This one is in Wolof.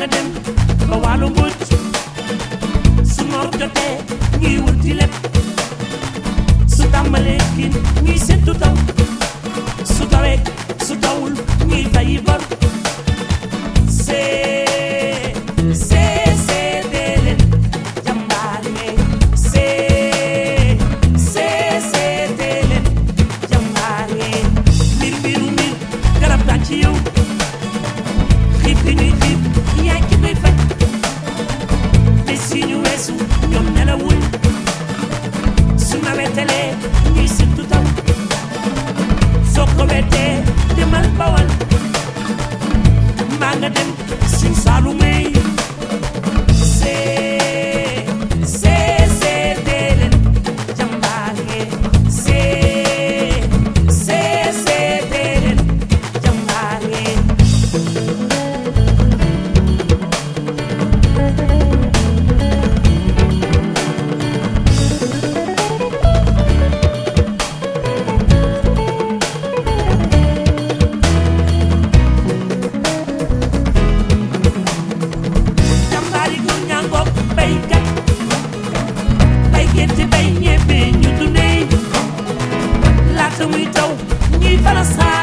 nga dem ba wàllu mbuj su noor jotee ñuy wut di lépp su tàmbalee kin ñuy séntu taw su tawee su tawul ñuy fayi bor see see see dee leen jàmbaar yee see see see dee leen jàmbaar yee mbir mbiru mbir garab gaa ci yow xiif bi ñuy xiif yaay ki koy faj bés yi ñu weesu ñoom nelawuñ su nawetalee ñuy séntu taw soo ko wetee demal bawal mbaa nga dem sin saalumey see see see dee leen jàmbaar yee see see see dee leen jàmbaar yee jàmbaari góor ñaa ngoog baykat bay gerte bay ñebe ñu dundee laata muy taw ñuy fala saa